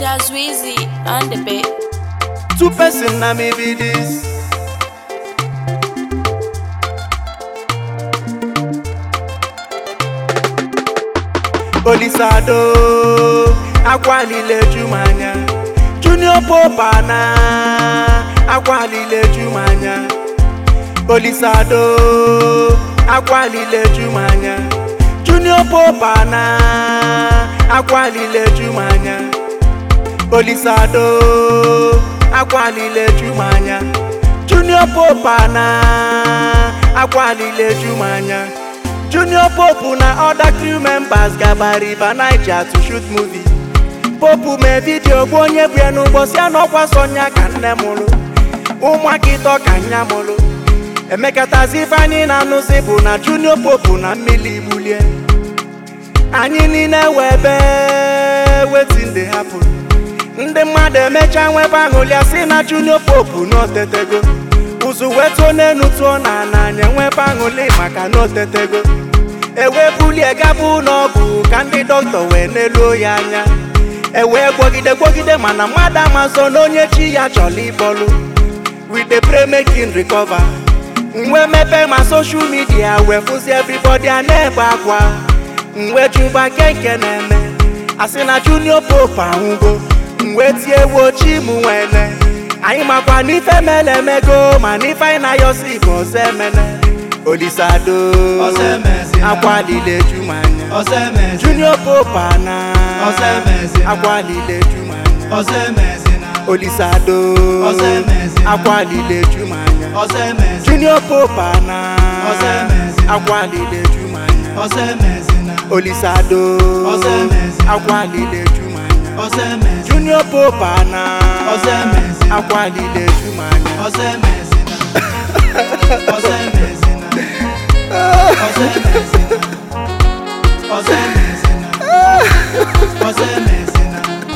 That's Wheezy on the beat. Two person na me be this. Olisado akwalile Jumanya Junior Popa na akwalile Jumanya Olisado akwalile Jumanya Junior Popa na akwalile Jumanya Olisado akwalile Jumanya Junior Popa na akwalile Jumanya Junior Pope na other crew members gaba River Niger to shoot movie Pope mee vidio bụ onye bụ ya n'ụbọchị a n'ọkwa Sonya ka nne mụrụ ụmụaka ịtọ ka nya mụrụ emekatazi ife anyị na-anụzi bụ na Junior Pope na mmiri gbulie anyị niile wee bee wetin dey happen ndị mmadụ emecha nwebe aṅụlịa si na Junior Pope n'otetego ụzụ wee tụọ n'enu tụọ na n'anya nwebe aṅụlị maka na otetego ewee bulie gaba ụlọọgwụ ka ndị dọkịta wee neluo ya anya ewee gwọgide gwọgide mana mmadụ amazọ na onye chi ya chọrọ ịbọlụ we dey pray make him recover mgbe mepe ma social media wee fụzi everybody a na-ebe akwa mgbe juba kenke na-eme asị na Junior Pope anwụgo mgbe tie wochi m nwene anyị makwa n'ife mele emego ma n'ife anyị na-ayọsi bụ ọzọ emene Olisado Ọzọ emezina. akwalile Jumanya Ọzọ emezina. Junior Pope na Ọzọ emezina. akwalile Jumanya Ọzọ emezina. Olisado Ọzọ emezina. akwalile Jumanya Ọzọ emezina. Junior Pope na Ọzọ emezina. akwalile Jumanya Ọzọ emezina. Olisado Ọzọ emezina. akwalile Jumanya Ọzọ emezina. Junior Pope na Ọzọ emezina. akwalile Jumanya Ọzọ emezina. Ọzọ emezina. Ọzọ emezina. Ọzọ emezina. Ọzọ emezina.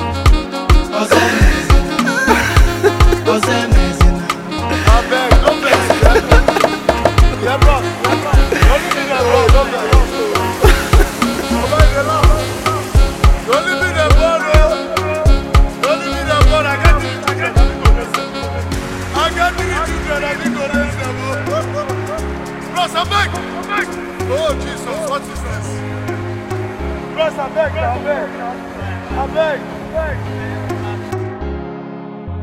Ọzọ emezina. Ọzọ emezina. Abeg, no vex, yeah, bro. Yeah, bro. Don't be there, bro. Don't vex. Baba, you dey laugh. Don't leave me there, bro, oh. Don't leave me there, bro. I got three children, I need to raise them. I got three children, I need to raise them, oh. Bros, abeg, abeg. Oh, Jesus, what is this? Bros, abeg, abeg. Abeg, abeg.